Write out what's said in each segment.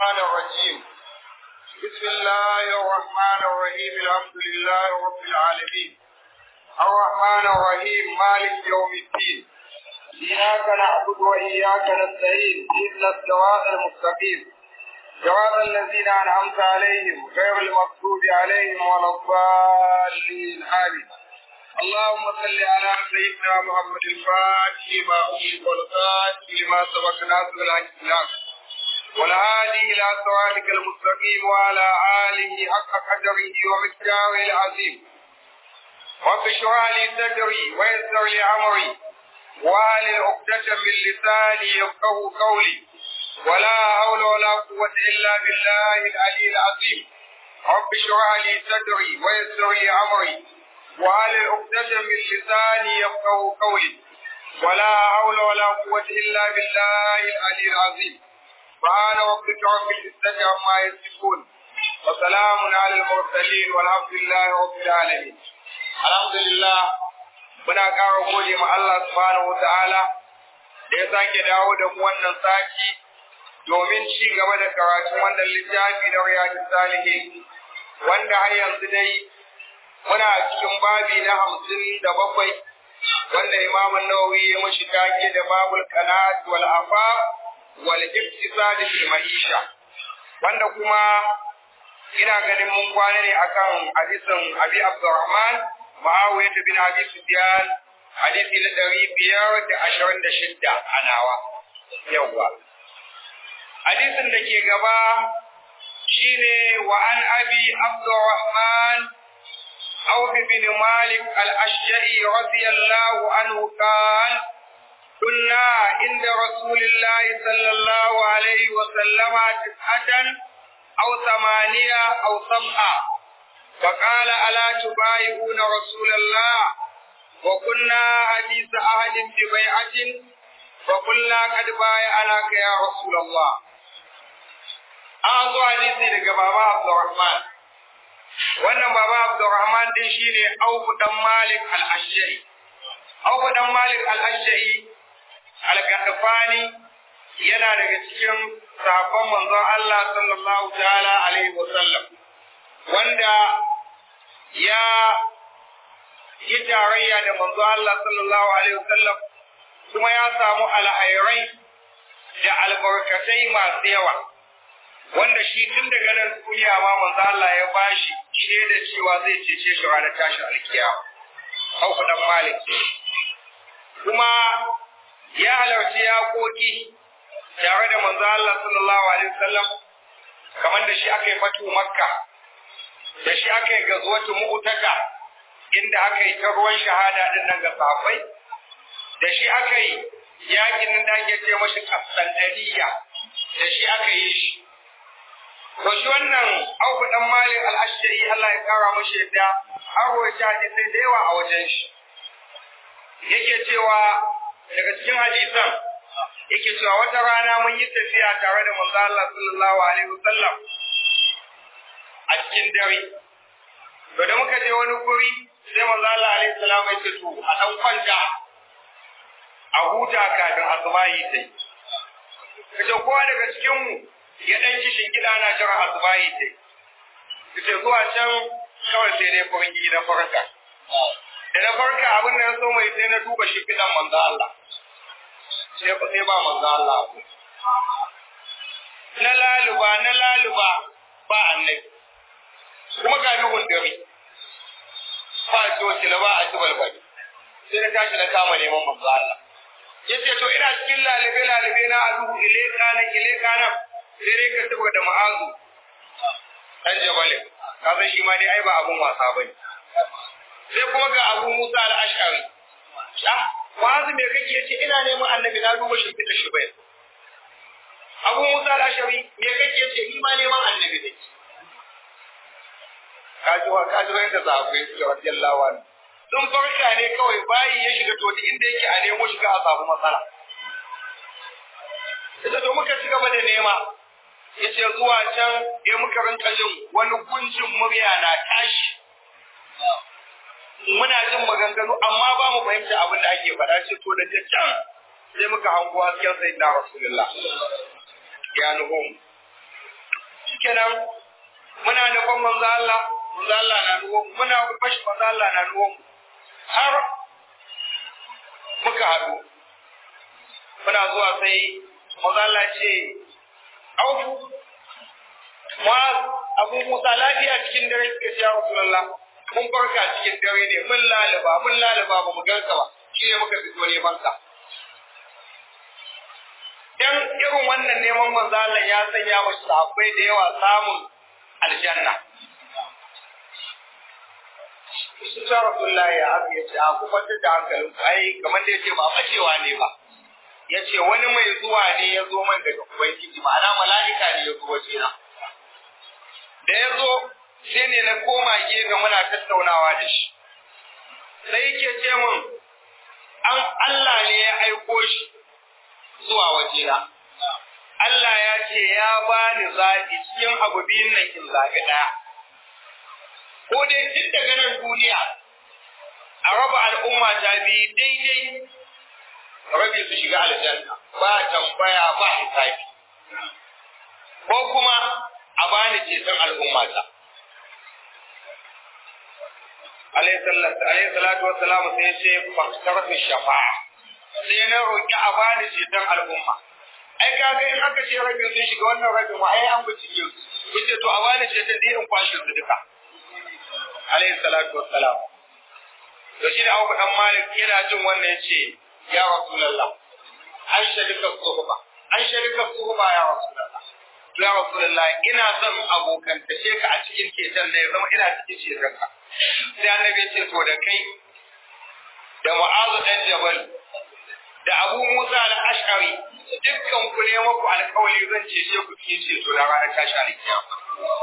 الرحمن الرجيم بسم الله الرحمن الرحيم الحمد لله رب العالمين الرحمن الرحيم مالك يوم الدين إياك نعبد وإياك نستعين إذن الصراط المستقيم صراط الذين أنعمت عليهم غير المغضوب عليهم ولا الضالين آمين اللهم صل على سيدنا محمد الفاتح لما أغلق والخاتم لما سبق ناصر الحق بالحق والهادي إلى صراطك المستقيم وعلى آله حق قدره ومقداره العظيم رب اشرح لي صدري ويسر لي أمري واهل عقدة من لساني يفقه قولي ولا حول ولا قوة إلا بالله العلي العظيم رب اشرح لي صدري ويسر لي أمري وعلى عقدة من لساني يفقه قولي ولا حول ولا قوة إلا بالله العلي العظيم سبحان ربك رب العزة عما يصفون وسلام على المرسلين والحمد لله رب العالمين الحمد لله muna ƙara gode ma Allah subhanahu wa ta'ala da ya sake dawo da mu wannan sati domin ci gaba da karatun wannan littafi na riyadus salihin wanda har yanzu dai muna cikin babi na hamsin da bakwai wanda Imam Nawawi ya mashi take da babul qanat wal afa wal iktisad fil ma'isha wanda kuma ina ganin mun kwana ne akan hadisin Abi Abdurrahman Muawiya bin Abi Sufyan hadisi na ɗari biyar da ashirin da shidda a nawa yawwa hadisin da ke gaba shine wa an abi Abdurrahman عوف بن مالك الأشجعي رضي الله عنه قال كنا عند رسول الله صلى الله عليه وسلم تسعة أو ثمانية أو سبعة فقال ألا تبايعون رسول الله وكنا حديث أهل ببيعة فقلنا قد بايعناك يا رسول الله أعطوا حديثي لك بابا عبد الرحمن wannan baba Abdurrahman din shine Auf dan Malik al-Ashja'i Auf dan Malik al-Ashja'i al-Qadfani yana daga cikin sahabban manzon Allah sallallahu ta'ala alaihi wa sallam wanda ya yi tarayya da manzon Allah sallallahu alaihi wa sallam kuma ya samu alhairai da albarkatai masu yawa wanda shi tun daga nan duniya ma manzo Allah ya bashi shaida cewa zai cece shi ranar tashin alkiyama Auf dan Malik kuma ya halarci yaƙoƙi tare da manzo Allah sallallahu alaihi wasallam kamar da shi aka yi fatu Makka da shi aka yi gazuwatu Mu'taka inda aka yi ta ruwan shahada din nan ga sahabbai da shi aka yi yakin da ake ce mashi Qasandaniya da shi aka yi shi To shi wannan Auku dan Malik al-Ashari Allah ya kara mashi yadda an rawaita hadisai da yawa a wajen shi. Yake cewa daga cikin hadisan yake cewa wata rana mun yi tafiya tare da manzo Allah sallallahu alaihi wasallam a cikin dare. To da muka je wani guri sai manzo Allah alaihi salam ya ce to a dan kwanta a huta kafin asubahi sai. Kace kowa daga cikin mu ya ɗan kishin gida na jira asubahi ce. Kace zuwa can kawai sai dai furin na farka. Da na farka abin da ya so mai sai na duba shi fidan manzo Allah. Sai ba sai ba manzo Allah. Na laluba na laluba ba annabi. Kuma ga duhun dare. Ba a ci wakila ba a ci balbali. Sai na tashi na kama neman manzo Allah. Yace to ina cikin lalube lalube na a duhu ile kana ile kana sai dai ka saboda da ma'azu dan jabalin ka san shi ma dai ai ba abun wasa bane sai kuma ga Abu Musa al-Ash'ari ah ma'azu me kake yace ina neman annabi na duba shi fita shi bai Abu Musa al-Ash'ari me kake yace ni ma neman annabi ne kaji wa kaji wanda sahabbai su radiyallahu anhu sun farka ne kawai bayi ya shiga to inda yake a nemo shiga a samu matsala Ita to muka ci gaba da nema, yace zuwa can ya muka rinka jin wani gunjin murya na tashi muna jin maganganu amma ba mu fahimta abin da ake faɗa ce to da can sai muka hango hasken sai na rasulullah ya nuhum shikenan muna nufin manzo Allah manzo Allah na nuwo muna bashi manzo Allah na nuwo har muka haɗu muna zuwa sai manzo Allah ce aufu Mu'az Abu Musa lafiya cikin dare suka ce ya Rasulullah mun farka cikin dare ne mun lalaba mun lalaba ba mu ganka ba shi ne muka fito neman ka dan irin wannan neman manzo Allah ya sanya wa sahabbai da yawa samun aljanna su ta Rasulullah ya haka yace a ku kwantar da hankalin ku ai kamar da yace ba bacewa ne ba yace wani mai zuwa ne ya zo man daga ubangiji ma'ana mala'ika ne ya zo waje na da ya zo sai ne na koma gefe muna tattaunawa da shi sai yake ce min an Allah ne ya aiko shi zuwa wajena Allah ya ce ya bani zaɓi cikin abu biyun nan in zaɓi ɗaya ko dai tun daga nan duniya a raba al'umma ta biyu daidai rabi su shiga aljanna ba tambaya ba hisabi ko kuma a bani ceton al'ummata. Alayhi salatu wa salamu sai ya ce faktarfi shafa'a sai na roƙi a bani ceton al'umma. Ai kaga in aka ce rabin sun shiga wannan rabin wa ai an bincike su. Kun ce to a bani ceton da in kwashe su duka. Alayhi salatu wa salamu. To shi da Abu Dan Malik yana jin wannan ya ce ya Rasulullah an sharika suhba an sharika suhba ya Rasulullah. ya Rasulullah ina son abokantace ka a cikin ceton da ya zama ina cikin ceton ka. Sai annabi ce to da kai da Mu'azu dan Jabal da Abu Musa al-Ash'ari dukkan ku ne muku alƙawari zan cece ku cikin ceto na ranar tashi alkiyama.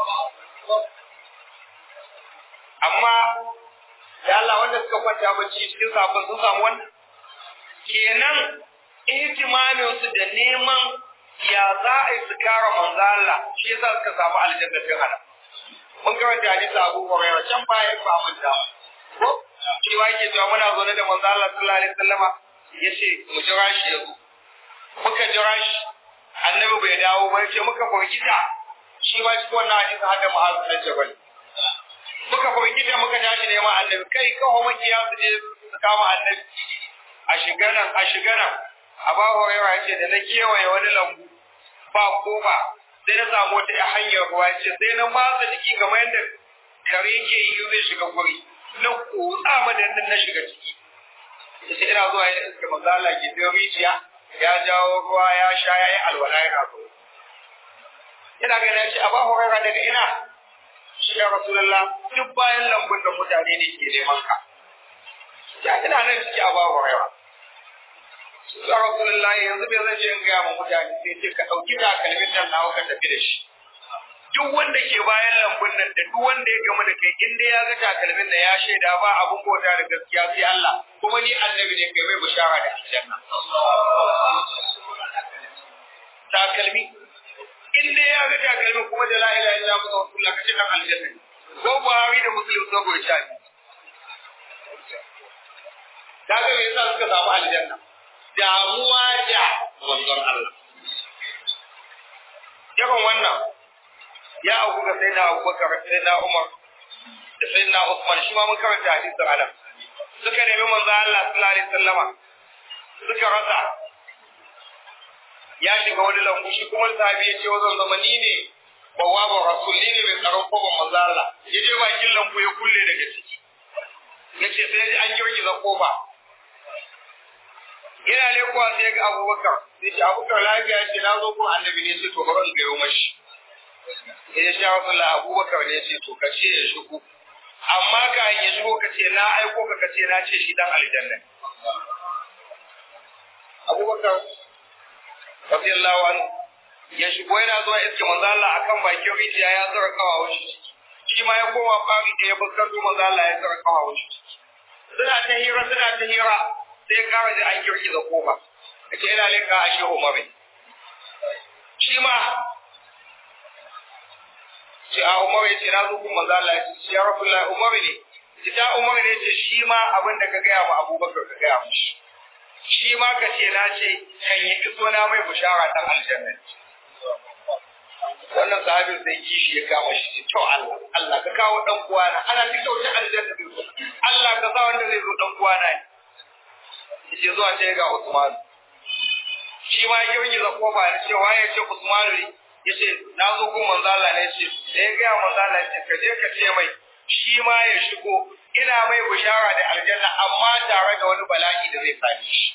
Amma da Allah wanda suka kwanta bacci cikin sabon sun samu wannan kenan ihtimamin su da neman ya za a yi su kara manzo Allah shi yasa suka samu aljanna tun hana mun karanta hadisi Abu Hurairah can baya ba mun da ko shi wa yake cewa muna zaune da manzo Allah sallallahu alaihi wasallama yace mu jira shi yazo muka jira shi annabi bai dawo ba yace muka farkita shi ma cikin wannan hadisi hada mu hasan jabal muka farkita muka tashi neman annabi kai kawo makiya su je su kama annabi a shiga nan a shiga nan Abu Hurairah yace da na kewaye wani lambu ba kofa sai na samu wata ya hanyar ruwa ce sai na matsa jiki kamar yadda kare ke yi zai shiga guri na kutsa madannin na shiga ciki yace ina zuwa ya iska manzo Allah ke biyo rijiya ya jawo ruwa ya sha ya yi alwala yana so ina ga na ce Abu Hurairah daga ina shi ya Rasulullah duk bayan lambun da mutane ne ke neman ka ya ina nan ciki Abu Hurairah ya Rasulullahi yanzu bai zan je in gaya ma mutane sai ce ka ɗauki takalmin nan nawa ka tafi da shi. Duk wanda ke bayan lambun nan da duk wanda ya gamu da kai in dai ya ga takalmin nan ya shaida ba abun bauta da gaskiya sai Allah kuma ni annabi ne kai mai bishara da aljanna. Takalmi in dai ya ga takalmin kuma da la ilaha illa Allah rasulullah kace dan aljanna. Ko Buhari da Muslim so go sha. Kaga me yasa suka samu aljanna? damuwa da manzon Allah. Yawan wannan ya auku ga sai na Abubakar, sai na Umar, da sai na Usman shi ma mun karanta hadisin Alam. Suka nemi manzon Allah sallallahu alaihi wasallama suka rasa ya shiga wani lambu shi kuma sahabi ya ce wazan zama ni ne bawaban rasuli ne mai tsaron koban manzon Allah. Ya je bakin lambu ya kulle daga ciki. Ya ce sai an girgiza kofa yana ne kuwa sai ga abubakar sai ce abubakar lafiya ce na zo kuma annabi ne sai to bari in gayo mashi sai ya sha wasu abubakar ne sai to kace ya shigo amma ka ya shigo ka ce na aiko ka kace na ce shi dan aljanna abubakar radiyallahu anhu ya shigo yana zuwa iske manzo Allah akan bakin rijiya ya tsara kawawan shi shi ma ya koma fari da ya fuskanto manzo Allah ya tsara kawawan shi suna ta hira suna ta hira sai kawai da an girgiza kofa kace ina leka a shehu Umar shi ma ce a Umar ya ce na zo kuma manzo Allah ya ce ya Rasulullah Umar ne ita Umar ne ce shi ma abin da ka gaya wa Abubakar ka gaya mishi shi ma ka ce na ce kan yi iso na mai bushara dan aljanna wannan sahabin sai kishi ya kama shi to Allah Allah ka kawo dan uwana ana ta kyauta aljanna zai zo Allah ka sa wanda zai zo dan uwana ne yace zuwa ce ga Usman shi ma ya yi za kofa da cewa ya ce Usman ne yace na zo gun manzo Allah ne yace da ya ga manzo Allah yace ka je ka ce mai shi ma ya shigo ina mai bishara da aljanna amma tare da wani bala'i da zai same shi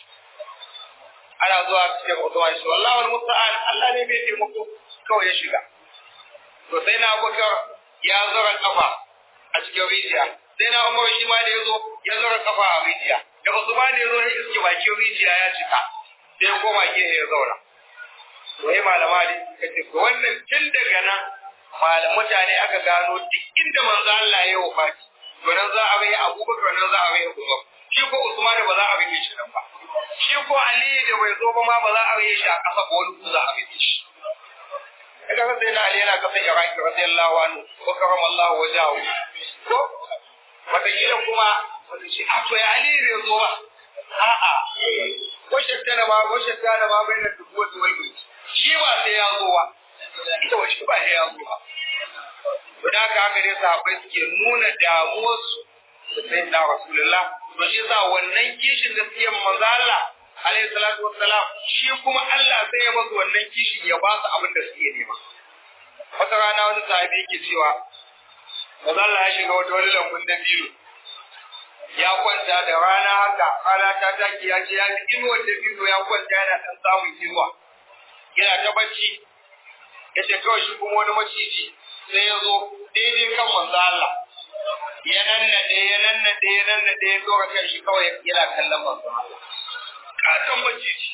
ana zuwa cikin Usman shi wallahi wal musta'an Allah ne bai taimako kawai ya shiga to sai na Abubakar ya zura kafa a cikin rijiya sai na Umar shi ma da ya zo ya zura kafa a rijiya da Usman da ya zo ya iske bakin rijiya ya cika sai ya koma gefe ya zauna wai malama ne suka ce to wannan tun daga nan malam mutane aka gano duk inda manzo Allah ya yi wafati to nan za a bai Abubakar nan za a bai Umar shi ko Usman ba za a bai shi nan ba shi ko Ali da bai zo ba ma ba za a bai shi a ƙasa ko wani za a bai shi daga sai na Ali yana kasan Iraki radiyallahu anhu ko karama Allah wajahu ko wata kila kuma wata shi a to ya Ali bai zo ba a'a ko shattana ma ko shattana ma bai da dubu wata wai shi ba sai ya zo ba ita wa shi ba sai ya zo ba to da haka haka dai sahabbai suke nuna damuwarsu da sai na rasulullah to shi yasa wannan kishin da suke manzo Allah alaihi salatu wassalam shi kuma Allah sai ya basu wannan kishin ya ba su abin da suke nema wata rana wani sahabi yake cewa manzo Allah ya shiga wata wani lambun da biyu ya kwanta da rana haka rana ta taki ya ce ya ji inuwar da biyu ya kwanta yana dan samun inuwa yana ta bacci ya ce kawai shi kuma wani maciji sai ya zo daidai kan manzo Allah ya nannade ya nannade ya nannade ya zo kan shi kawai yana kallon manzo Allah katon maciji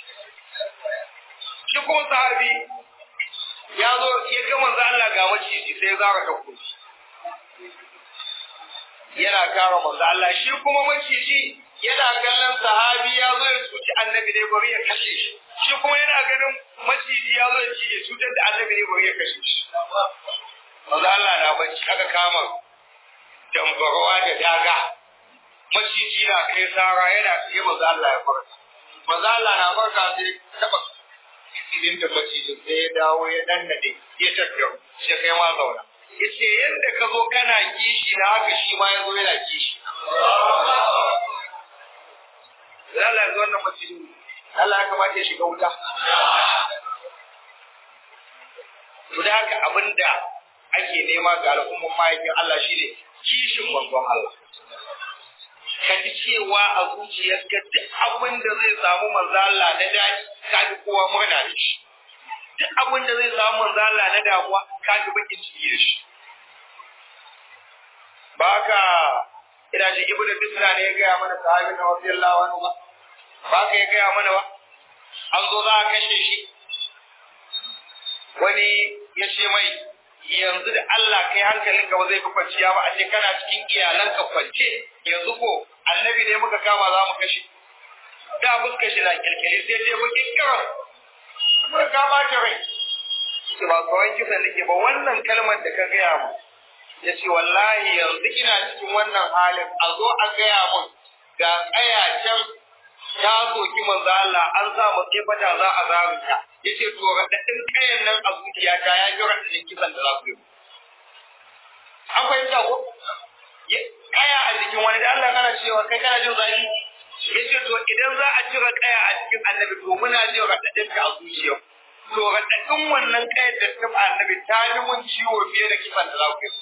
shi kuma sahabi ya zo ya ga manzo Allah ga maciji sai ya zara ta kuma yana kara manzo Allah shi kuma maciji yana kallon sahabi ya zo ya cuci annabi dai bari ya kashe shi shi kuma yana ganin maciji ya zo ya cutar da annabi dai bari ya kashe shi manzo Allah na bacci aka kama dambarwa da daga maciji na kai sara yana sai manzo Allah ya farka manzo Allah na farka sai taba idin da macijin sai ya dawo ya dannade ya tafiya shi kai ma zauna yace yanda ka zo kana kishi na haka shi ma ya zo yana kishi Allah ya zo wannan macijin Allah ya kamata ya shiga wuta to da haka abinda ake nema ga al'ummar mahaifin Allah shine kishin manzon Allah. Ka ji cewa a zuciyarka duk abin da zai samu manzo Allah na daɗi ka ji kowa murna da shi. Duk abin da zai samu manzo Allah na damuwa ka ji bakin ciki da shi. Ba ka ina ji Ibn Bisra ne ya gaya mana sahabi na radiyallahu anhu ba. Ba ka ya gaya mana ba. An zo za a kashe shi. Wani ya ce mai yanzu da Allah kai hankalinka ba zai fi kwanciya ba a ce kana cikin iyalanka kwance yanzu ko annabi ne muka kama za mu kashe da fuska shi na kirkiri sai dai bakin kiran muka kama ki rai ce ba kawai kisa nake ba wannan kalmar da ka gaya mu ya ce wallahi yanzu ina cikin wannan halin a zo a gaya mun ga tsaya can ta soki manzo Allah an sa mu fata za a zarunta yace to raɗaɗin kayan nan a zuciyata ya ji raɗaɗin kisan da za ku yi an fahimta ko kaya a jikin wani da Allah kana cewa kai kana jin zafi yace to idan za a cire kaya a cikin annabi to muna jin raɗaɗin ka a zuciya to raɗaɗin wannan kayar da ta annabi ta yi mun ciwo fiye da kisan da za ku yi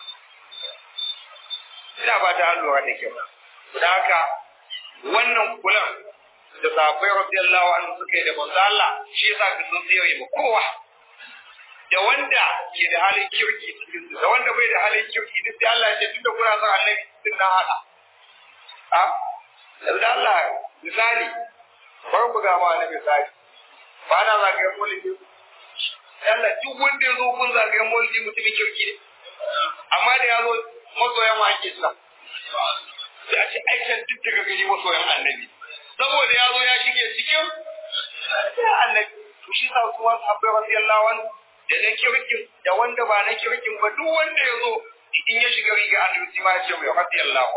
ina ba ta lura da kyau da haka wannan kulan da sahabbai radiyallahu anhu suka yi da manzo Allah shi yasa ka sun tsere mu kowa da wanda ke da halin kirki cikin su da wanda bai da halin kirki duk da Allah ya ce tunda kuna son annabi din na hada a da Allah misali bar ku ga ma annabi misali ba na zagayen mulki Allah duk wanda ya zo kun zagayen mulki mutumin kirki ne amma da ya zo masoyan ma ake sa sai a ce aikin duk daga gani masoyan annabi saboda ya zo ya shige cikin annabi to shi sa kuma sahabbai radiyallahu anhu da na kirkin da wanda ba na kirkin ba duk wanda ya zo in ya shiga riga annabi sai ma ya ce mai radiyallahu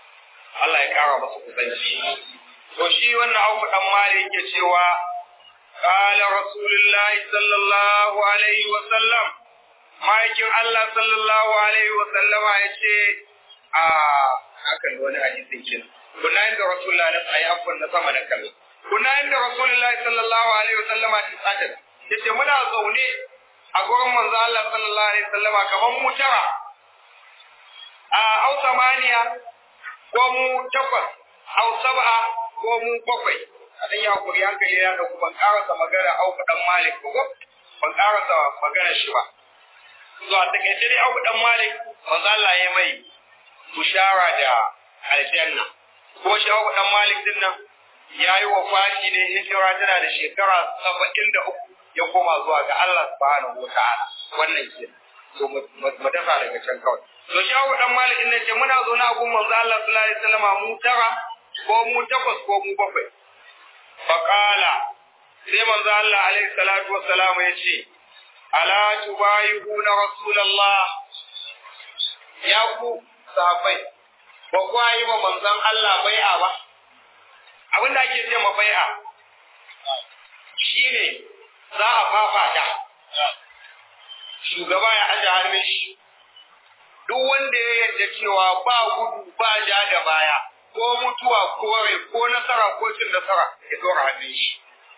Allah ya kara masa kusanci to shi wannan Auf dan Malik yake cewa قال رسول الله صلى الله عليه وسلم ma'aikin Allah sallallahu alaihi wa sallama ya ce a hakan wani hadisin kin kuna inda rasulullahi na ayi afwan na sama da kallo kuna inda rasulullahi sallallahu alaihi wa sallama ta tsada yace muna zaune a gurin manzo Allah sallallahu alaihi wa sallama kaman mu tara a au samaniya ko mu takwas au sab'a ko mu bakwai a dan ya kuri hankali ya da ban karasa magana au dan malik ko ban karasa magana shi ba zuwa takaice dai abu dan malik manzo Allah ya mai bushara da aljanna ko shi abu dan malik din nan yayi wafati ne hijira tana da shekara 73 ya koma zuwa ga Allah subhanahu wataala wannan ke to mu dafa daga can kawai to shi abu dan malik din ce muna zo na gun manzo Allah sallallahu alaihi wasallam mu tara ko mu takwas ko mu bakwai faqala sai manzo Allah alaihi salatu wassalam ya ce ala tubayihuna rasulullah ya ku sahabbai ba ku yi ma manzon Allah bai'a ba abin da ake ce ma bai'a shine za a fafata shugaba ya aje hannun shi duk wanda ya yarda cewa ba gudu ba ja da baya ko mutuwa ko rai ko nasara ko cin nasara ya dora hannun shi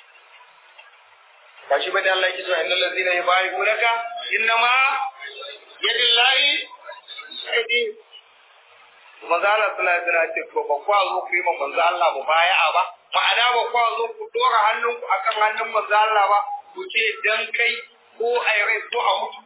ba shi bane Allah yake cewa innal ladzina yubayyi'unaka innama yadillahi yadi manzo Allah sallallahu alaihi wasallam ce to ba kwa zo ku yi ma manzo Allah mu baya'a ba ma'ana ba kwa zo ku dora hannunku akan hannun manzo Allah ba ku ce dan kai ko a rai ko a mutu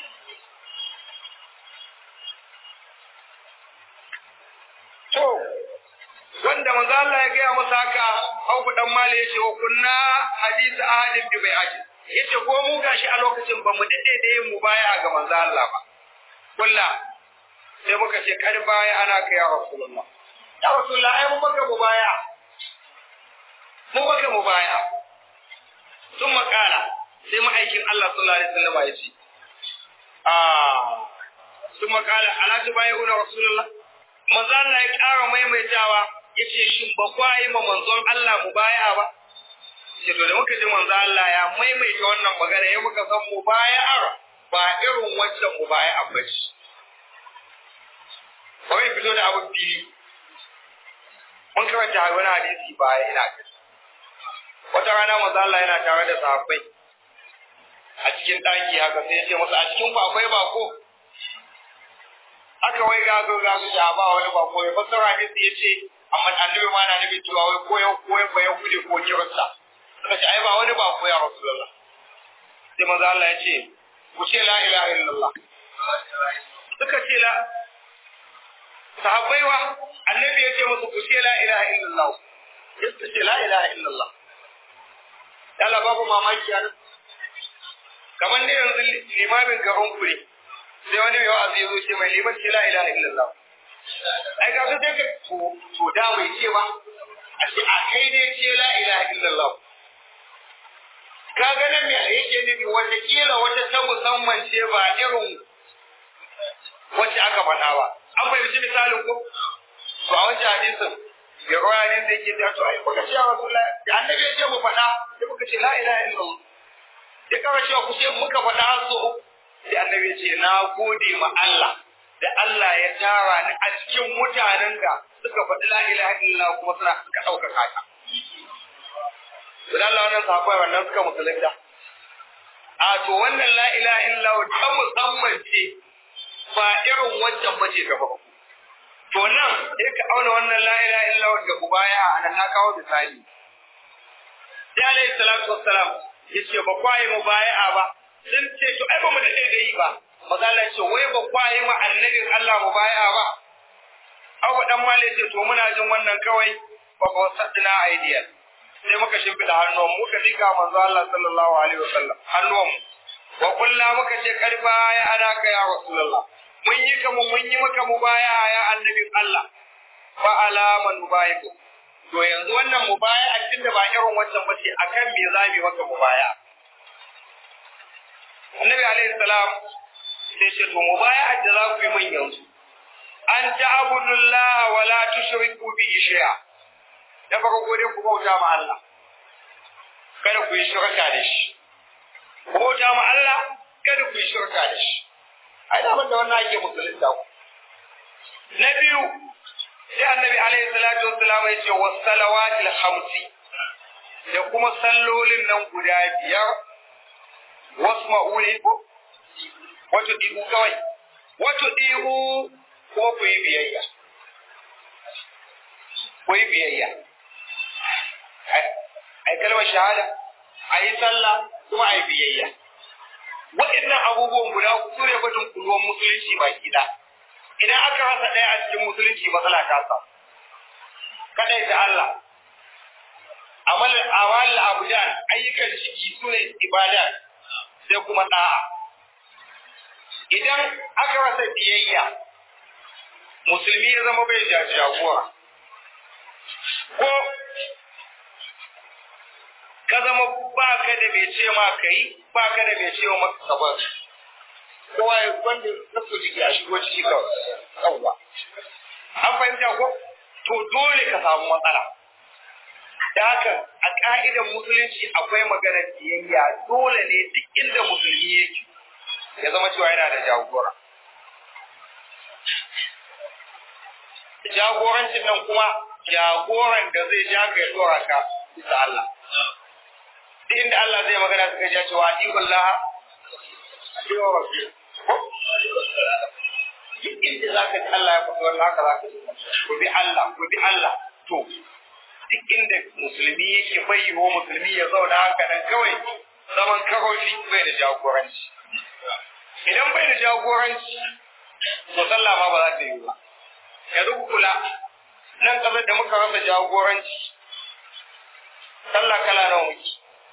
to wanda manzo Allah ya gaya masa haka Abu dan Mali yace wa kunna hadith ahadin bi bai'ati yace ko mu gashi a lokacin ba mu dade da yin mubaya ga manzo Allah ba kulla sai muka ce kar baya ana kai ya Rasulullah ya Rasulullah ai mu baka mubaya mu baka mubaya sun makala sai ma'aikin Allah sallallahu alaihi wasallam ya ce ah sun makala ala tubayuna Rasulullah manzo Allah ya ƙara maimaitawa yace shin ba kwa yi ma manzon Allah mu baya ba ce to da muka ji manzon Allah ya maimaita wannan magana ya muka san mu baya ba irin wancan mu baya a bace kawai fito da abu fili mun karanta wani hadisi baya ina ga wata rana manzon Allah yana tare da sahabbai a cikin ɗaki haka sai ya ce musu a cikin ku akwai bako aka wai gazo gazo ya ba wani bako ya fassara hadisi ya ce amma annabi ma na nufin cewa wai ko yau ko yau ya kude ko kirista suka ce ai ba wani ba ko ya rasulullah sai manzo Allah ya ce ku ce la ilaha illallah suka ce la sahabbai wa annabi ya ce musu ku ce la ilaha illallah suka ce la ilaha illallah Allah babu mamaki a nan kamar ne yanzu limamin gaban ku ne sai wani mai wa'azi ya zo ce mai liman ce la ilaha illallah ai ga su sai ka to da bai ce ba a ce a kai ne ce la ilaha illallah ka ga nan me yake nufi wata kila wata ta musamman ce ba irin wacce aka faɗa ba an fahimci misalin ko to a wancan hadisin ya roya ne zai ke ta to ai kuka ce ya rasulullah da annabi ya ce mu faɗa sai muka ce la ilaha illallah ya kawo cewa ku ce muka faɗa so sai annabi ya ce na gode ma Allah da Allah ya tara ni a cikin mutanen da suka faɗi la ilaha illallah kuma suna suka ɗaukaka ta. Dan Allah wannan sahabbai wannan suka musulunta. A to wannan la ilaha illallah ta musamman ce ba irin wancan bace gaba ba. To nan sai ka auna wannan la ilaha illallah da baya a nan na kawo misali. Sai alaihi salatu wassalam yace ba kwaye mu baya ba sun ce to ai ba mu daɗe da yi ba maza Allah ce wai ba kwaye ma annabin Allah mu baya ba Abu dan Malik ce to muna jin wannan kawai ba ko saddina aidiya sai muka shimfida hannuwan mu muka lika manzo Allah sallallahu alaihi wasallam hannuwan mu wa kullu muka ce karba ya ana ka ya rasulullah mun yi ka mun yi maka mubaya ya annabin Allah fa alaman mubayiku to yanzu wannan mubaya a cikin da ba irin wancan bace akan me zabi maka mubaya Annabi alaihi salam sai ce to mubaya'at da za ku yi min yanzu an ta'budullah wa la tushriku bihi shay'a da farko dai ku bauta ma Allah kada ku yi shirka da shi ku bauta ma Allah kada ku yi shirka da shi ai da da wannan ake musulunta ku na biyu sai annabi alaihi salatu wassalam ya ce was salawatil khamsi da kuma sallolin nan guda biyar wasma'u ko wato dibu kawai wato dibu ko ku yi biyayya ku yi biyayya ai kalmar shahada a yi sallah kuma a yi biyayya waɗannan abubuwan guda su ne batun kulluwan musulunci baki da idan aka rasa ɗaya a cikin musulunci matsala ta samu kadai da Allah amal amal abdan ayyukan ciki su ne ibada sai kuma da'a idan aka rasa biyayya musulmi ya zama bai jagora ko ka zama ba ka da bai ce ma ka yi ba ka da bai ce ma ka ba kowa ya wanda na so jiki a shigo ciki kawai yawwa an fahimta ko to dole ka samu matsala da haka a ka'idan musulunci akwai maganar biyayya dole ne duk inda musulmi yake ya zama cewa yana da jagora jagorancin nan kuma jagoran da zai ja ka ya dora ka bisa Allah duk inda Allah zai magana suka ja cewa atikullah atiwa rasul duk inda zaka ji Allah ya faɗi wannan haka zaka ji ku bi Allah ku bi Allah to duk inda musulmi yake bai yiwo musulmi ya zauna haka nan kawai zaman karofi bai da jagoranci idan bai da jagoranci to sallah ma ba za ta yi ba yanzu ku kula nan kasar da muka rasa jagoranci sallah kala nawa muke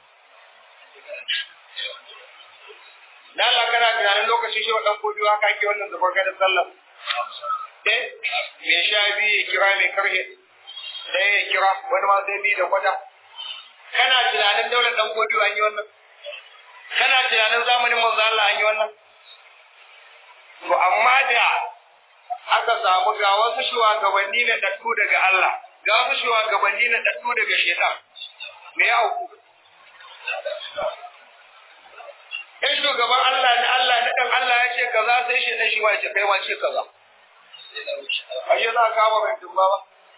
da Allah kana tunanin lokacin shi wadan kodi haka ake wannan zubar gadar sallah eh me sha biyu ya kira mai karhe da ya kira wani ma sai biyu da kwata kana tunanin daular dan kodi an yi wannan kana tunanin zamanin manzo Allah an yi wannan to amma da aka samu ga wasu shugabanni na dattu daga Allah ga wasu shugabanni na dattu daga shaitan me ya auku in shugaban Allah ne Allah ne dan Allah ya ce kaza sai shi dan shi ma ya ce kai ma ce kaza ayyo za ka ba mai dumba ba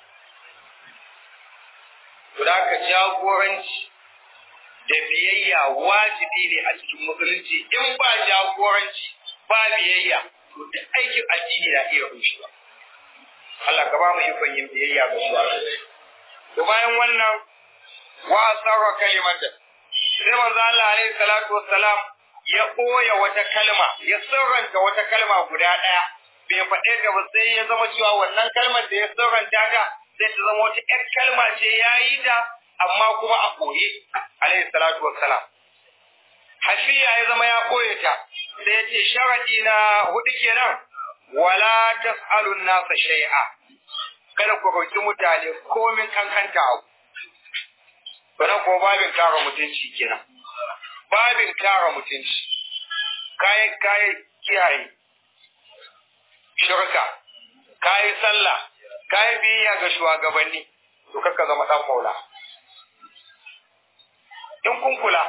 to da ka jagoranci da biyayya wajibi ne a cikin musulunci in ba jagoranci ba biyayya to duk aikin addini na iya rushewa Allah ka ba mu ikon yin biyayya ga shi to bayan wannan wa sarra kalimata sai manzo Allah alaihi salatu wassalam ya koya wata kalma ya sirranta wata kalma guda ɗaya bai faɗe ta ba sai ya zama cewa wannan kalmar da ya sirranta ta sai ta zama wata ƴar kalma ce ya yi ta amma kuma a koye alaihi salatu wassalam hafiya ya zama ya koye ta sai ya ce sharadi na hudu kenan wala tas'alun nasa shay'a kada ku roki mutane komin kankanta abu Wannan kuma babin kare mutunci kenan. Babin kare mutunci. Kayi kayi kiyaye. Shirka. Kayi sallah. Kayi biyayya ga shugabanni. To kakka zama dan maula. In kun kula.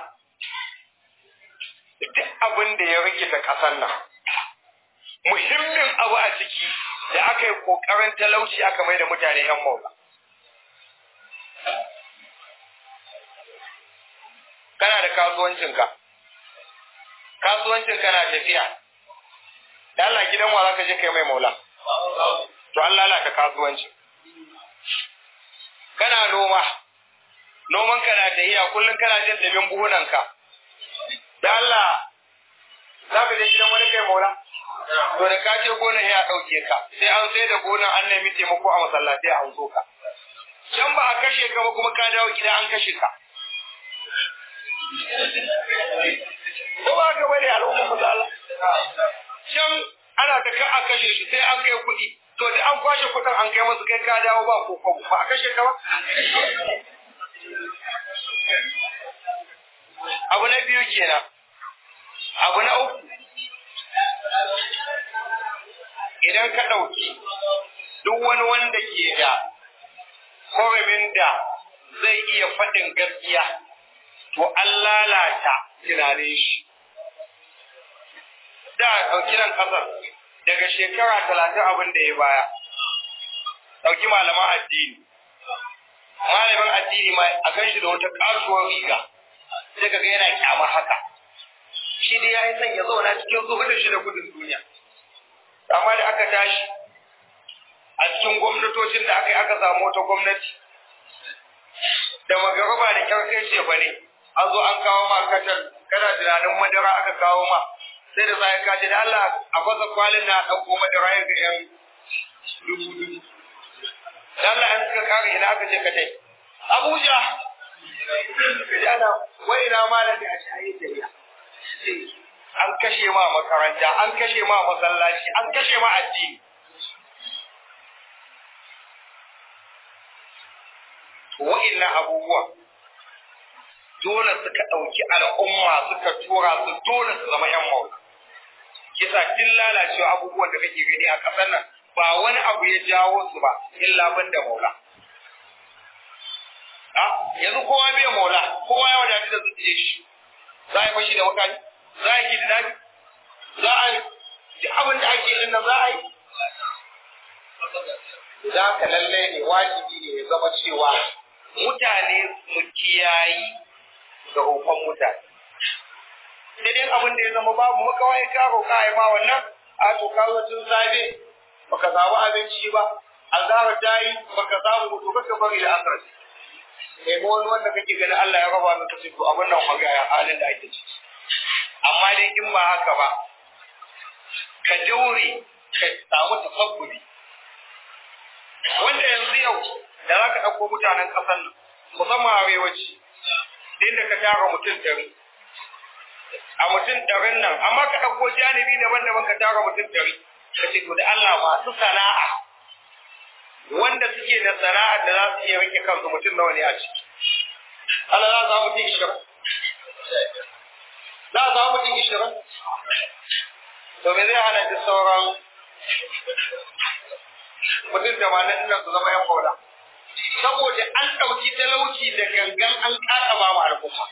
Duk abin da ya rikita ƙasar nan. Muhimmin abu a ciki da aka yi ƙoƙarin talauci aka mai da mutane 'yan maula. kana da kasuwancinka kasuwancin kana tafiya da Allah gidan wa zaka je kai mai maula to Allah lalata kasuwanci kana noma noman ka na tafiya kullun kana jin damin buhunan ka da Allah zaka je gidan wani kai maula to da ka je gonar ya dauke ka sai an sai da gonar an nemi taimako a masallaci an so ka can ba a kashe ka ba kuma ka dawo gida an kashe ka ko ba ka bane al'umma mu Allah can ana ta ka a kashe shi sai an kai kuɗi to da an kwashe kuɗin an kai masu kai ka dawo ba ko ko ba a kashe ka ba abu na biyu kenan abu na uku idan ka ɗauki duk wani wanda ke da koramin da zai iya faɗin gaskiya to an lalata tunanin shi da ɗauki nan ƙasar daga shekara talatin abin da ya baya ɗauki malaman addini malamin addini ma a kan shi da wata kasuwar riga sai ka ga yana kyamar haka shi dai ya yi son ya zauna cikin zuhudin shi da gudun duniya amma da aka tashi a cikin gwamnatocin da aka yi aka samu wata gwamnati da magaraba da kyarkai ce ba ne an zo an kawo ma katar kana tunanin madara aka kawo ma sai da sai ka ce da Allah a fasa kwalin na ɗauko madara ya ga yan dubu dubu da Allah an suka kare ina aka ce ka tai Abuja ana wai na malami a shayi jariya an kashe ma makaranta an kashe ma masallaci an kashe ma addini wa'innan abubuwan dole suka ɗauki al'umma suka tura su dole su zama ‘yan maula. Kisa tun lalacewa abubuwan da kake gani a ƙasar nan ba wani abu ya jawo su ba illa ban da maula. A yanzu kowa bai maula, kowa ya wadatu da zuciya shi. Za a yi fashi da makani, za a yi kidnapping, za a yi duk abin da ake yin nan za a yi. Za ka lallai ne wajibi ne ya zama cewa mutane su kiyayi da roƙon mutane. Sai dai abin da ya zama babu makawai ka roƙa ya ma wannan a to ka zo tun safe baka samu abinci ba azhar ta yi baka samu mutu baka bari da asar. Kai ma wani wanda kake ganin Allah ya raba maka sai to abin nan maga ya halin da ake ciki. Amma dai in ba haka ba ka daure ka samu tasabburi. Wanda yanzu yau da za ka ɗauko mutanen ƙasar nan musamman arewaci inda ka tara mutum ɗari a mutum ɗarin nan amma ka ɗauko janibi daban-daban ka tara mutum ɗari ka ce to da Allah masu sana'a wanda suke da sana'a da za su iya rike kansu mutum nawa ne a ciki Allah za su mutum ishirin za su mutum ishirin to me zai hana duk sauran mutum tamanin ɗin su zama yan kola saboda an ɗauki talauci da gangan an ƙasa ba ma al'umma.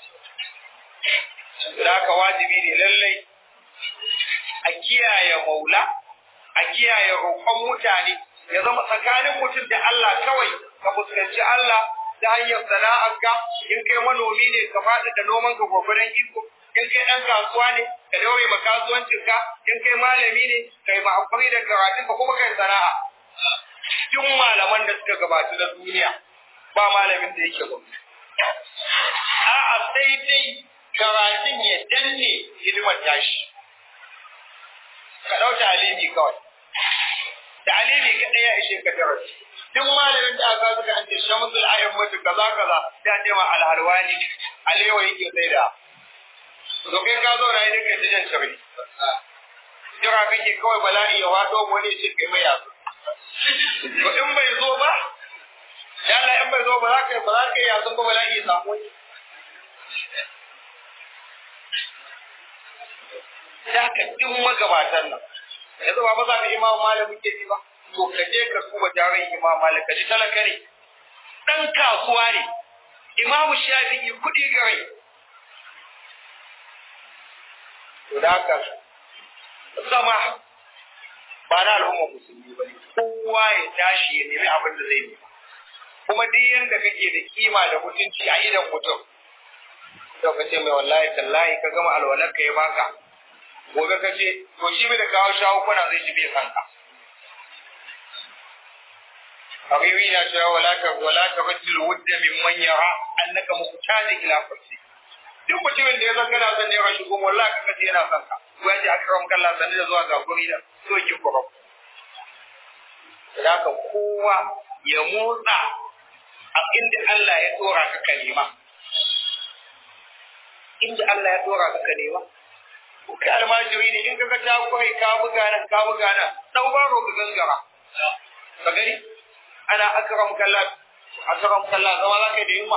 Da haka wajibi ne lallai a kiyaye maula, a kiyaye roƙon mutane, ya zama tsakanin mutum da Allah kawai ka fuskanci Allah ta hanyar sana'arka, in kai manomi ne ka faɗi da noman ka gwagwaron iko, in kai ɗan kasuwa ne ka daure ma kasuwancinka, in kai malami ne ka yi ma'amfani da karatunka kuma kai sana'a. duk malaman da suka gabatu na duniya ba malamin da yake gwamnati. A'a sai dai karatun ya danne hidimar tashi. Ka ɗau talimi kawai. Talimi ka ɗaya ishe ka darasi. Duk malamin da aka suka an ce shamsul ayin mutu kaza kaza da ce ma alhalwani alewa yake sai da. To kai ka zauna ne kai tijan shari. Jira kake kawai bala'i ya waɗo wani ce kai mai yasu. To in bai zo ba, ya Allah in bai zo ba za ka ba za ka yi yasun ba bala'i ya samu wani. Da ka duk magabatan nan, yanzu ba za ka imam malam muke ji ba, to ka je ka kuma jarin imam malam ka ji talaka ne. Ɗan kasuwa ne, imamu shafi'i kuɗi gare. To da haka zama ba na al'ummar musulmi ba ne kowa ya tashi ya nemi abin da zai nema kuma duk yanda kake da kima da mutunci a idan mutum to ka ce mai wallahi tallahi ka gama alwalar ka ya baka gobe ka ce to shi bai da kawo shawo kuna zai shi bai san ka Habibi na cewa wala ka wala ka rajul wudda mimman yara annaka muhtaji ila farsi duk mutumin da ya san kana son ne rashi goma wallahi ka kace yana son ka ko ya ji akram kallah sanin da zuwa ga guri da so ki kurum da ka kowa ya motsa a inda Allah ya dora ka kalima inda Allah ya dora ka kalima ko kai almajiri ne in kaga ta kai ka buga nan ka buga nan dau baro ka gangara ka gani ana akram kallah akram kallah zama za ka da yunwa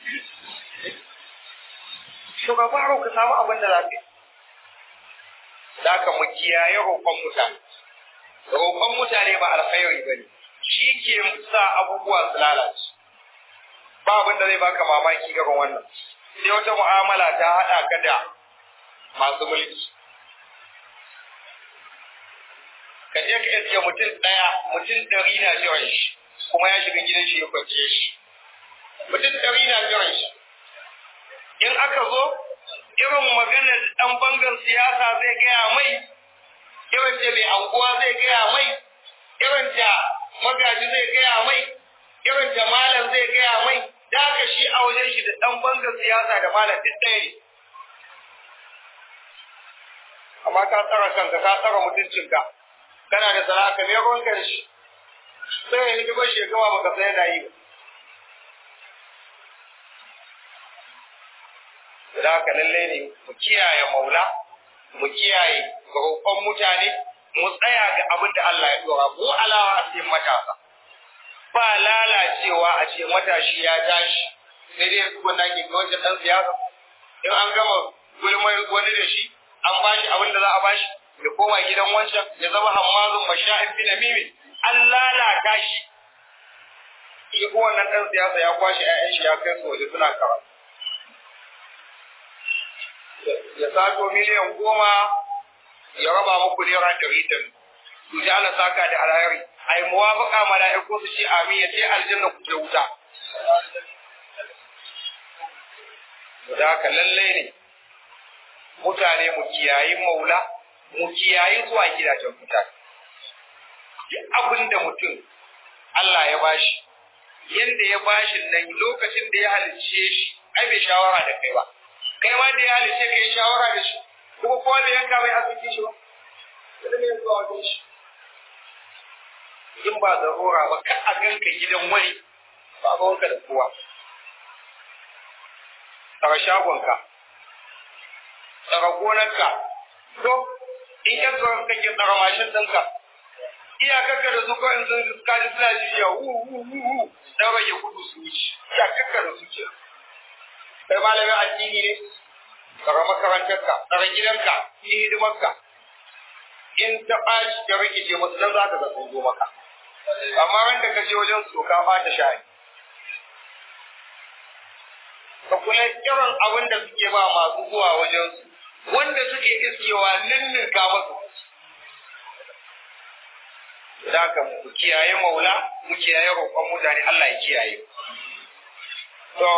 shugaba ka samu abin da za ka yi da ka mu kiyaye roƙon mutane roƙon mutane ba alkhairi bane shi ke sa abubuwa su lalace ba abin da zai baka mamaki irin wannan sai wata mu'amala ta haɗa ka da masu mulki ka je ka iske mutum ɗaya mutum ɗari na jiran shi kuma ya shiga gidan shi ya kwanciye shi mutum ɗari na jiran shi in aka zo irin maganar ɗan bangar siyasa zai gaya mai irin da mai anguwa zai gaya mai irin da magaji zai gaya mai irin da malam zai gaya mai da aka shi a wajen shi da ɗan bangar siyasa da malam duk ɗaya ne amma ka tsara kanka ka tsara mutuncinka kana da sana'a ka ne ruwan karshe sai ya hidimar shekara baka sai yana yi ba da haka lallai ne mu kiyaye maula mu kiyaye roƙon mutane mu tsaya ga abin da Allah ya dora mu alawa a cikin matasa ba lalacewa a ce matashi ya tashi sai dai su wanda ke kawai dan siyasa in an gama gulmar wani da shi an bashi abin da za a bashi ya koma gidan wancan ya zama hammazun masha'in fi namimi an lalata shi shi ko wannan dan siyasa ya kwashe 'ya'yan shi ya kai su waje suna karatu ya sato miliyan goma ya raba muku naira ɗari ɗin su ji ana saka da alheri a yi muwafaka mala'iku su ce amin ya ce aljanna ku ke wuta da haka lallai ne mutane mu kiyayi maula mu kiyayi zuwa gidajen mutane duk abin da mutum Allah ya bashi yanda ya bashi nan lokacin da ya halicce shi ai bai shawara da kai ba kai ma da ya halice ka yi shawara da shi kuma kowa bai yanka mai asibiti shi ba kada mai zuwa wajen shi in ba zarura ba ka a ganka gidan wani ba ga wanka da kowa tsara shagonka tsara gonarka to in ka tsoron kake tsara mashin ɗinka iyakarka da su kawai sun kaji suna jiya wu wu wu wu dan rage kudu su wuce iyakarka da su kenan kai malamin addini ne tsara makarantarka tsara gidanka yi hidimarka in ta ɓaci ta rikice masu nan za ka ga sun zo maka amma ran da ka je wajen su ka ɓata shayi ka kula irin abin da suke ba masu zuwa wajen su wanda suke iskewa ninninka masu da ka mu kiyaye maula mu kiyaye roƙon mutane Allah ya kiyaye to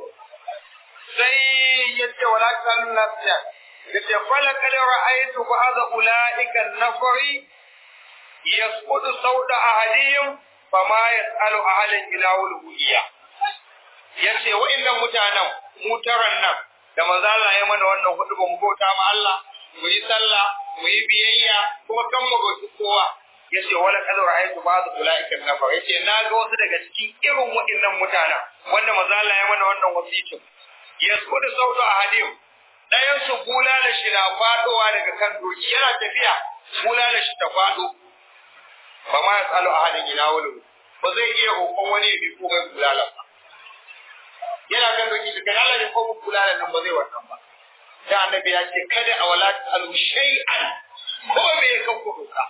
sai ya ce wala kan nasiya ya ce fala kad ra'aytu ba'da ulaika an-nafari yasqutu sawda ahadihim fama yas'alu ahadan ila ulhiya yace wa'annan mutanen mutaran nan da manzo Allah ya mana wannan hudu ba mu bauta ma Allah mu yi sallah mu yi biyayya kuma kan mu bauta kowa yace wala kad ra'aytu ba'da ulaika an-nafar yace na ga wasu daga cikin irin wa'annan mutanen wanda manzo Allah ya mana wannan wasitin yaskudu sautu a hadim ɗayan su bulala shi na faɗowa daga kan doki yana tafiya bulala shi ta faɗo ba ma ya tsalo a hadin ina wani ba zai iya roƙon wani ya bi ko mai bulala ba yana kan doki da kai Allah ne ko mu bulala nan ba zai wannan ba da annabi ya ce kada a wala tasalu shay'an ko me ya kan ku doka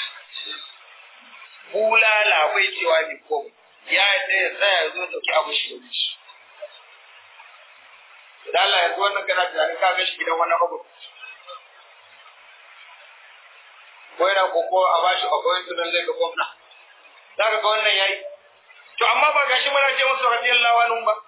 bulala bai cewa ni ko ya yadda ya tsaya ya zo dauki abu shi da shi da Allah yanzu wannan kana tunanin ka ga shi gidan wannan abu ko yana koko a bashi akwai tunan zai ga gwamna za ka ga wannan yayi to amma ba gashi muna ce musu radiyallahu anhu ba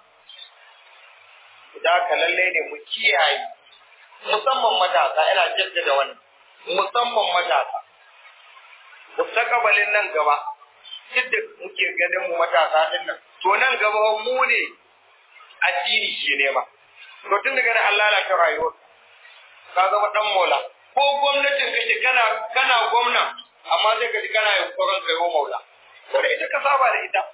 da ka lalle ne mu kiyaye musamman matasa ina jaddada wannan musamman matasa mustaqbalin nan gaba duk da muke ganin mu matasa din nan to nan gaba mu ne addini ke nema to tun daga nan Allah lalata rayuwar ka zama dan mola ko gwamnatin kake kana kana gwamna amma sai ka ji kana yunkurin kai wa maula ko da ita ka saba da ita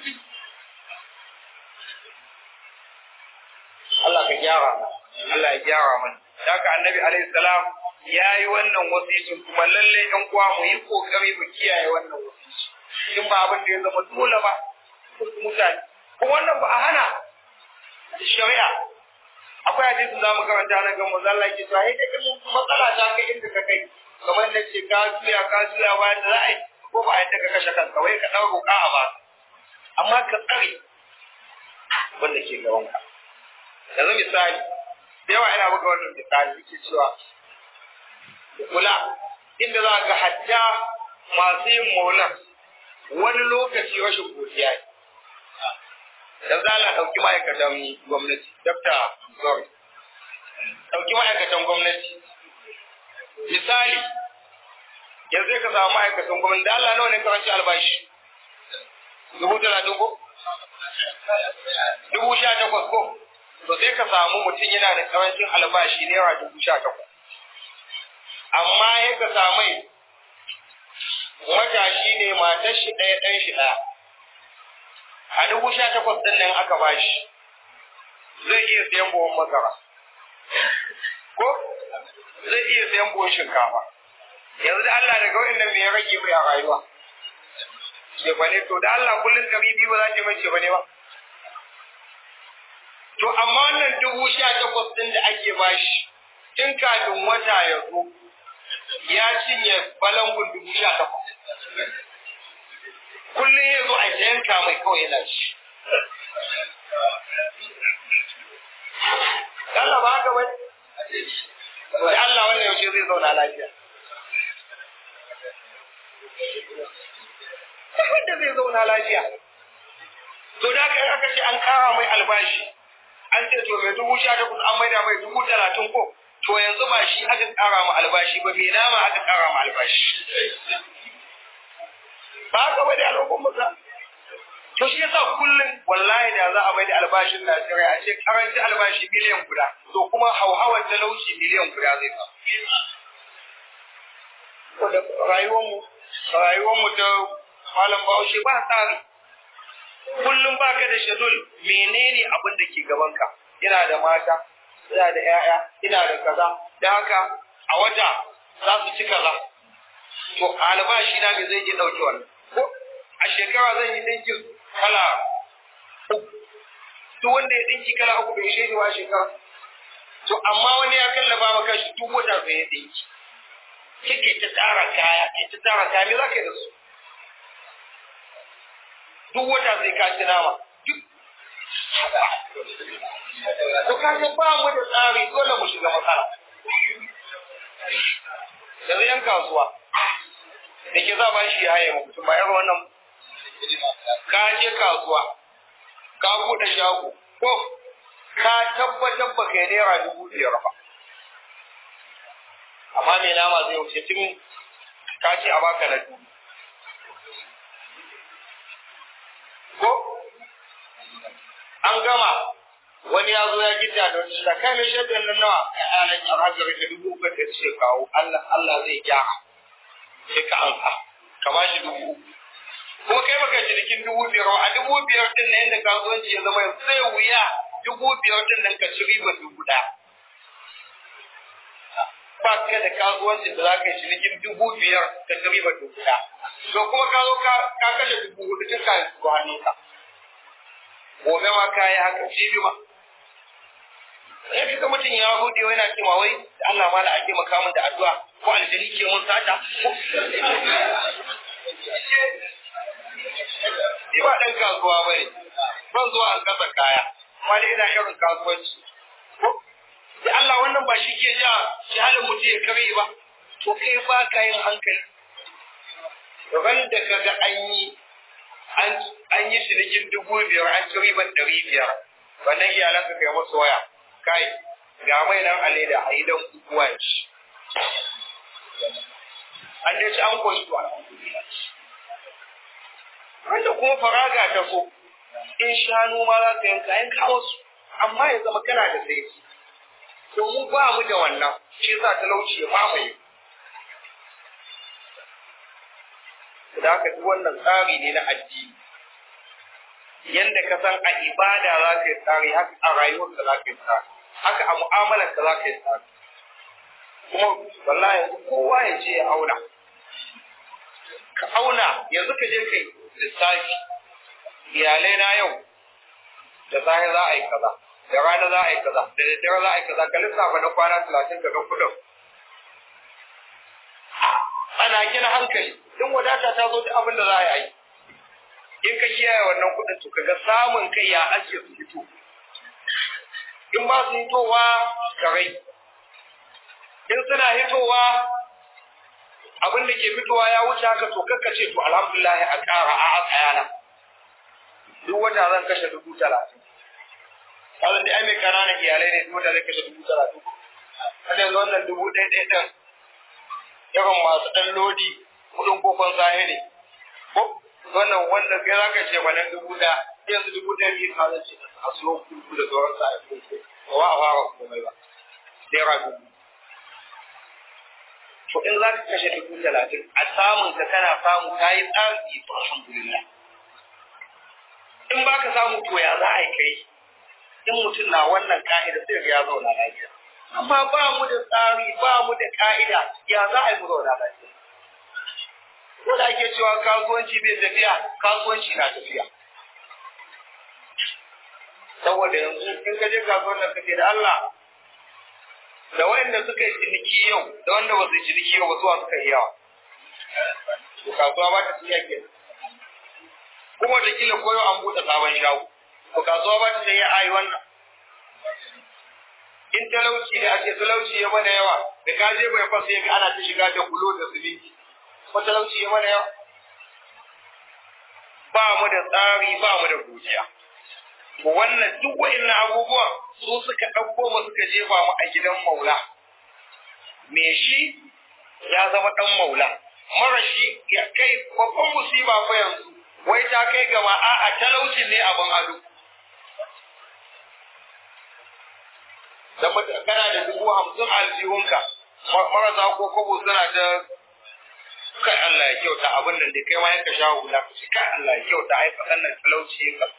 Allah ka gyara Allah ya gyara mana haka annabi alaihi salam ya yi wannan wasicin kuma lalle ɗan uwa mu yi kokari mu kiyaye wannan wasici in ba abin da ya zama dole ba mutane ko wannan ba a hana shari'a akwai hadisin zamu karanta na gan manzo Allah yake cewa hey da in matsala ta kai inda ka kai kamar na ce ka juya ka juya ba da za a yi ko ba a yadda ka kashe kanka wai ka ɗau roƙa a ba amma ka tsare wanda ke gaban ka yanzu misali da yawa ina buga wannan misali yake cewa kula inda za ga hatta masu yin maulan wani lokaci rashin godiya ne da za a ɗauki ma'aikatan gwamnati dafta sorry ɗauki ma'aikatan gwamnati misali yanzu ka samu ma'aikatan gwamnati da Allah nawa ne karanci albashi dubu talatin ko dubu sha takwas ko to sai ka samu mutum yana da karancin albashi naira dubu sha takwas amma ya ka samu matashi ne matar shi ɗaya ɗan shi ɗaya a dubu sha takwas ɗin nan aka bashi zai iya sayan buhun masara ko zai iya sayan buhun shinkafa yanzu da Allah daga wa'annan me ya rage mai a rayuwa ce ba ne to da Allah kullum kami biyu ba za ki mai ce ba ne ba to amma wannan dubu sha takwas ɗin da ake bashi tun kafin wata ya zo ya cinye balangun dubu sha takwas kullum ya zo a yanka mai kawai yana ci Allah ba haka bai da Allah wannan yaushe zai zauna lafiya wanda zai zauna lafiya to da aka aka ce an kara mai albashi an ce to mai dubu sha takwas an maida mai dubu talatin ko to yanzu ba shi aka kara ma albashi ba mai nama aka kara ma albashi ba haka bai da al'ummar maza to shi yasa kullum wallahi da za a bai da albashin Najeriya a ce karanci albashi miliyan guda to kuma hauhawar talauci miliyan guda zai fa ko da rayuwarmu rayuwarmu ta malam Bahaushe ba tsari kullum baka da shedul menene abin da ke gabanka ina da mata ina da 'ya'ya, ina da kaza da haka a wata za su ci kaza to albashi na me zai iya dauke wannan ko a shekara zan yi dinkin kala uku duk wanda ya dinki kala uku bai shi wa shekara to amma wani ya kallaba maka shi duk wata sai ya dinki kike ta tsara kaya kike ta tsara kaya me zaka yi da su duk wata sai ka ci nama duk to ka ga ba mu da tsari dole mu shiga matsala yanzu yan kasuwa da ke za ba shi ya haye mutum ba irin wannan ka je kasuwa ka buɗe shago ko ka tabbatar ba kai naira dubu biyar ba amma mai nama zai wuce tun ka ce a baka na dubu ko an gama wani ya zo ya gida da wani da kai mai shaidan nan nawa a nan a hajjar ka dubu uku da ce kawo Allah Allah zai gyara sai ka ansa ka ba shi dubu uku kuma kai baka cinikin dubu biyar a dubu biyar din na yadda kasuwanci ya zama yanzu zai wuya dubu biyar din nan ka ci riba dubu ɗaya ba ka da kasuwancin da za ka yi cinikin dubu biyar ka ci riba dubu ɗaya to kuma ka zo ka kashe dubu hudu tun kayan su hannunka gobe ma ka yi haka jibi ma sai kaga mutum ya hude yana cewa wai da Allah ma da ake makamin da addu'a ko aljani ke mun sata Ni ba ɗan kasuwa ba ne, ban zuwa an kasa kaya, amma dai ina irin kasuwanci. Da Allah wannan ba shi ke ja shi halin mutum ya kare ba, to kai ba ka yin hankali. Ran da ka ga an yi an yi cinikin dubu biyar an ci riban ɗari biyar, wannan iyalanka kai masu waya, kai ga mai nan a leda a yi don kukuwa ci. An dai ci an koshi to wanda kuma faraga ta so in shanu ma za ka yanka yanka wasu amma ya zama kana da sai domin ba mu da wannan shi za talauci ya mamaye da haka duk wannan tsari ne na addini yanda ka san a ibada za ka yi tsari haka a rayuwarka za ka yi tsari haka a mu'amalarka za ka yi tsari kuma wallahi yanzu kowa ya je ya auna ka auna yanzu ka je kai lissafi iyalai na yau da safe za a yi kaza da rana za a yi kaza da daddare za a yi kaza ka lissafa na kwana talatin ka ga kudin ana gina hankali in wadata ta zo duk abin da za a yi in ka kiyaye wannan kudin to kaga samun kai ya ake su fito in ba su hitowa karai in suna hitowa abin da ke fitowa ya wuce haka to kakka ce to alhamdulillah a ƙara a a tsayana duk wata zan kashe dubu talatin kawai da ai mai ƙananan iyalai ne duk wata zai kashe dubu talatin kada yanzu wannan dubu ɗaya ɗaya ɗin irin masu ɗan lodi kuɗin kokon zahiri ko wannan wanda kai za ka ce wannan dubu ɗaya yanzu dubu ɗaya biyu ka zan ce a siyo kuku da sauran sa a kuku ba wa a fara komai ba naira dubu to in za ka kashe dubu talatin a samun ka kana samu ka yi tsari to alhamdulillah in ba ka samu to ya za a yi kai in mutum na wannan ka'ida sai ya zauna lafiya amma ba mu da tsari ba mu da ka'ida ya za a yi mu zauna lafiya ko da ake cewa kasuwanci bai tafiya kasuwanci na tafiya saboda yanzu in ka je kasuwar da kake da Allah da wanda suka yi ciniki yau da wanda ba su yi ciniki yau ba zuwa suka yi yawa to kasuwa ba ta tafiya ke kuma da kila koyo an buɗe sabon shago to kasuwa ba ta tafiya a yi wannan in talauci da ake talauci ya mana yawa da ka je bai fasa ya ga ana ta shiga da bulo da siminti ko talauci ya mana yawa ba mu da tsari ba mu da godiya wannan duk wa'annan abubuwan su suka ɗauko mu suka jefa mu a gidan maula me shi ya zama ɗan maula mara shi ya kai babban musiba fa yanzu wai ta kai gama a'a talaucin ne abin ado da kana da dubu hamsin aljihunka marasa ko kobo suna ta kai Allah ya kyauta abin nan da kai ma yanka sha hula ka ce kai Allah ya kyauta ai fasan nan talauci ka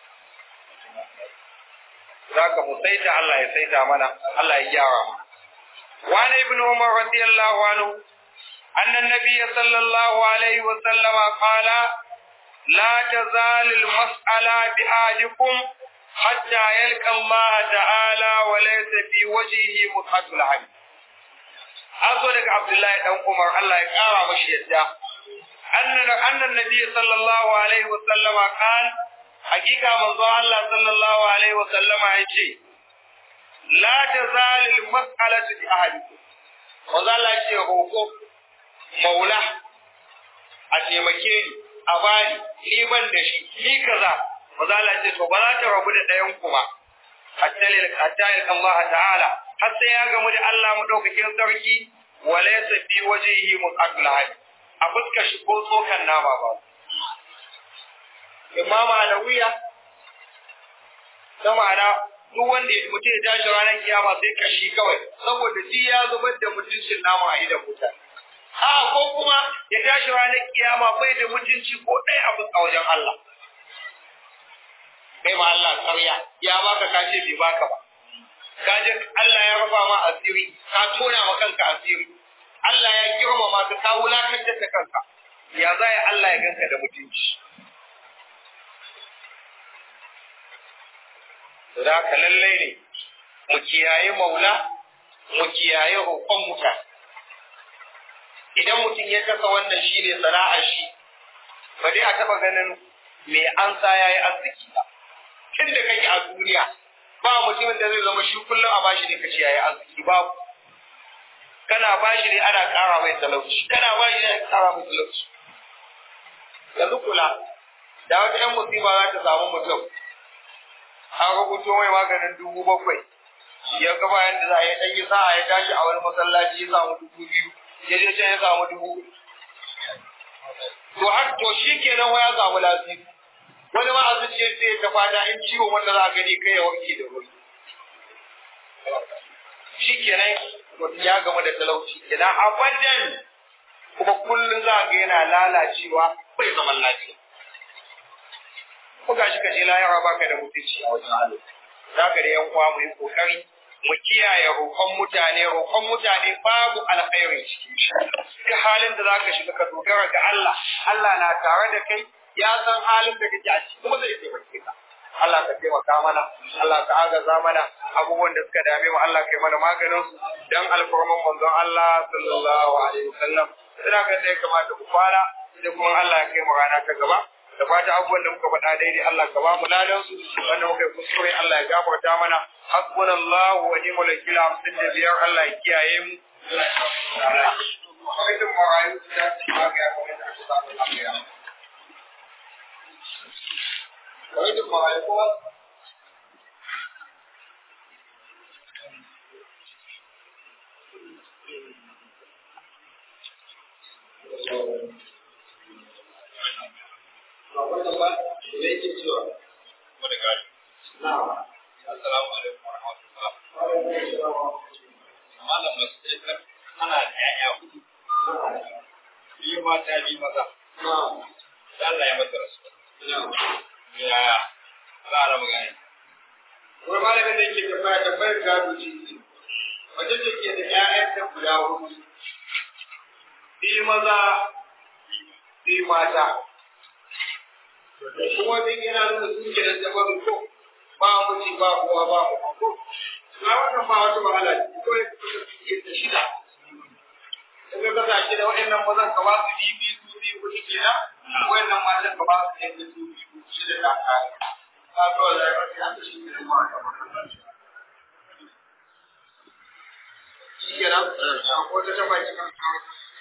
zaka mu saita Allah ya saita mana Allah ya gyara mu وعن ابن عمر رضي الله عنه أن النبي صلى الله عليه وسلم قال لا تزال المسألة بأحدكم حتى يلقى الله تعالى وليس في وجهه متعة العين أقول لك عبد الله بن عمر الله يقارى مشيئته أن أن النبي صلى الله عليه وسلم قال حقيقة من الله صلى الله عليه وسلم يجي لا تزال المسألة بأحدكم وظل يجي روكو مولا أتيمكيني أباني ni ban da shi ni kaza maza Allah ce to ba za ta rabu da ɗayan ku ba hatta lil hatta Allah ta'ala har sai ya gamu da Allah madaukakin sarki wa laysa fi wajhihi muqaddal hadi a fuskar shi ko tsokan nama ba Imam Alawiya ta ma'ana duk wanda mutum ya tashi ranar kiyama sai kashi kawai saboda shi ya zubar da mutuncin nama a idan mutane a ko kuma ya tashi ranar kiyama bai da mutunci ko ɗaya abu a wajen Allah kai ma Allah ƙarya ya baka ka ce bai baka ba ka je Allah ya rufa ma asiri ka tona ma kanka asiri Allah ya girmama ka ka wulakantar da kanka ya za ya Allah ya ganka da mutunci da ka lallai ne mu kiyaye maula mu kiyaye hukun mutane idan mutum ya kasa wannan shi ne sana'ar shi ba dai a taɓa ganin me an sa ya yi arziki ba tun da kake a duniya ba mutumin da zai zama shi kullum a bashi ne kace ya yi arziki babu kana bashi ne ana ƙara mai talauci kana bashi ne ana ƙara mai talauci yanzu kula da wata ƴan musiba za ta samu mutum an rubuto mai maganin dubu bakwai ya ga bayan da za a yi ɗan yi sa'a ya tashi a wani masallaci ya samu dubu biyu ya je can ya samu dubu to har to shi kenan wa ya samu lafiya wani ma a zuciya sai ta fada in ciwon wanda za a gani kai ya wanke da wuri shi kenan ya gama da talauci kenan abadan kuma kullum za a ga yana lalacewa bai zaman lafiya ko gashi ka je lahira baka da mutunci a wajen Allah za ka da yan uwa mu yi kokari mu kiyaye roƙon mutane roƙon mutane babu alkhairi cikin shi duk halin da zaka shiga ka dogara ga Allah Allah na tare da kai ya san halin da kake a ciki kuma zai taimake ka Allah ka taimaka mana Allah ka agaza mana abubuwan da suka dame mu Allah kai mana maganin su dan alfarman manzon Allah sallallahu alaihi wasallam ina ga da ya kamata ku fara sai kuma Allah ya kai mu rana ta gaba da fata abubuwan da muka faɗa daidai Allah ka ba mu ladan su wanda muka yi kuskure Allah ya gafarta mana hasbunallahu wa ni'mal wakil hamsin da biyar Allah ya kiyaye mu Allah ya kawo mu Kwamitin marayu da ta magaya kwamitin aka samu lafiya. Kwamitin marayu kuma Assalamu alaikum wa rahmatullah. Malam Masjid ana da ‘ya'ya hudu, biyu mata biyu maza, da Allah ya mata rasu. Ya za a raba gani. Wani malamin da yake tambaya tambayar gado ce ce, wajen da ke da ‘ya'yan ta guda hudu, biyu maza, biyu mata. Kuma bin yana nuna sun ke da tabarin ko ba muci ba kowa ba mu ko. Na wannan ba wata wahala ce, ko ya kusa suke da shida. Daga kasa shi da waɗannan mazan ka ba su biyu biyu su biyu kuɗi kenan, waɗannan matan ka ba su ɗan da su biyu shida da kare. Na zo da ya rasu haka shi ne ma ta Shi kenan, ko ta taba cikin